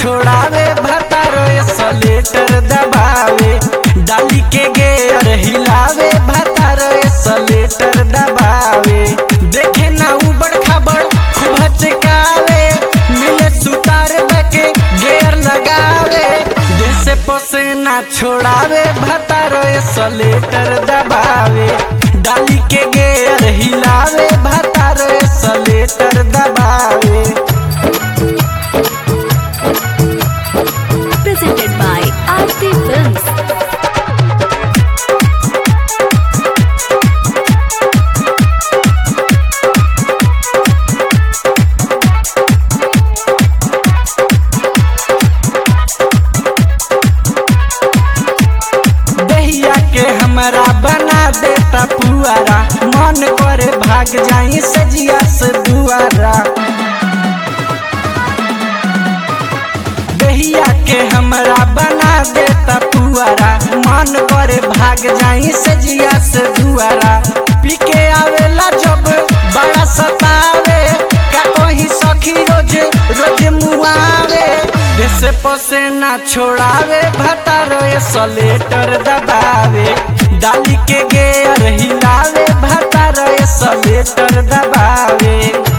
छोड़ावे भतारो सलेटर दबावे डाली के गेयर हिलावे भतारो सलेटर दबावे देखे ना उबड़ खाबड़ खूब हचकावे मिले सुतार बके गेयर लगावे जैसे पसेना छोड़ावे भतारो सलेटर दबावे डाली के गेयर हिलावे भतारो सलेटर दबावे presented by Aarti Films. दहिया के हमरा बना देता पुआरा मन करे भाग जाई सजिया से दुआरा दहिया के हमरा बना देता पुआरा मन करे भाग जाई सजिया से दुआरा पी के आवेला जब बड़ा सतावे का कहीं सखी रोज रोज मुआवे जैसे पसेना छोड़ावे भतारो सलेटर दबावे डाली के गेयर हिलावे भतारो सलेटर दबावे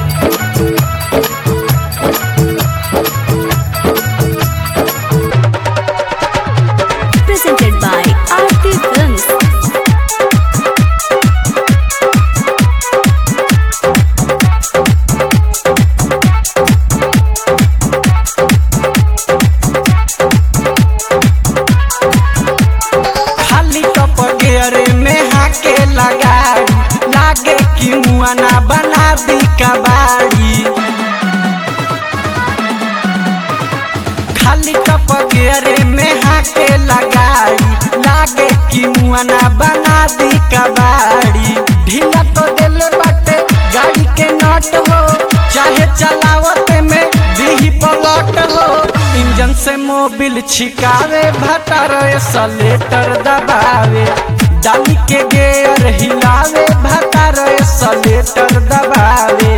Presented by Aarti Films. खाली टप गेरे में हाके लगाड़ी लागे कि मुआना बना दी कबाड़ी खाली टप गेरे में हाके लगाड़ी लागे कि मुआना बना दी कबाड़ी ढीला तो दिल बाटे गाड़ी के नट हो चाहे चलावत में दीही पलट हो इंजन से मोबिल छिकावे भटारो सलेटर दबावे डाली के गेयर हिलावे भटारो सलेटर दबावे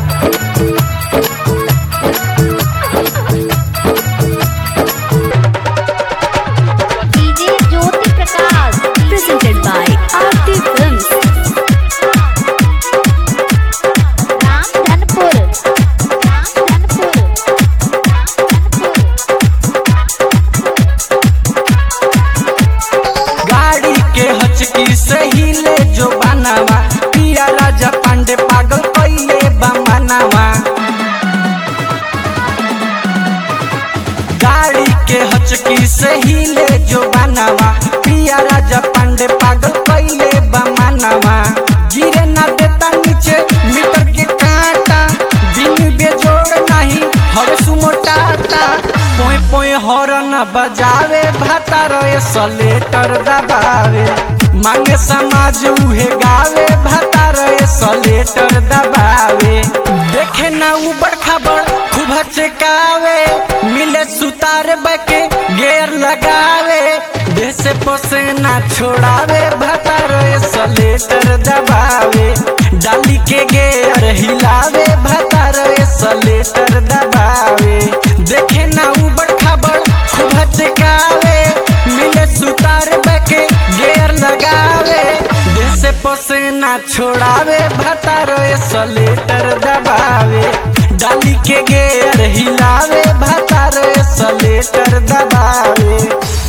DJ Jyoti Prakash Presented by Aarti Films. Ramdhanpur Ramdhanpur गाड़ी के हचकी से हिले जो बनावा पिया राजा पांडे पागल कैले बमनावा गाड़ी के हचकी से हिले जो बनावा पिया राजा पांडे पागल कैले बमनावा गिरे ना देता नीचे मीटर के कांटा दिन बेजोड़ नहीं हवे सुमोटाता पोए पोए हॉर्न बजावे भातारो सलेटर दबावे मांगे समाज उहे गावे भातारो सलेटर दबावे देखे ना उबड़ खाबड़ खूब हचकावे मिले सुतार बके गेर लगावे देश पसेना छोड़ावे भातारो सलेटर दबावे डाली के गेर हिलावे भातारो सलेटर दबावे देखे ना उबड़ खाबड़ खूब हचकावे मिले सुतार बके गेर लगावे देश पसेना छोड़ावे भातारो सलेटर दबावे डाली के गेर हिलावे भातारो सलेटर दबावे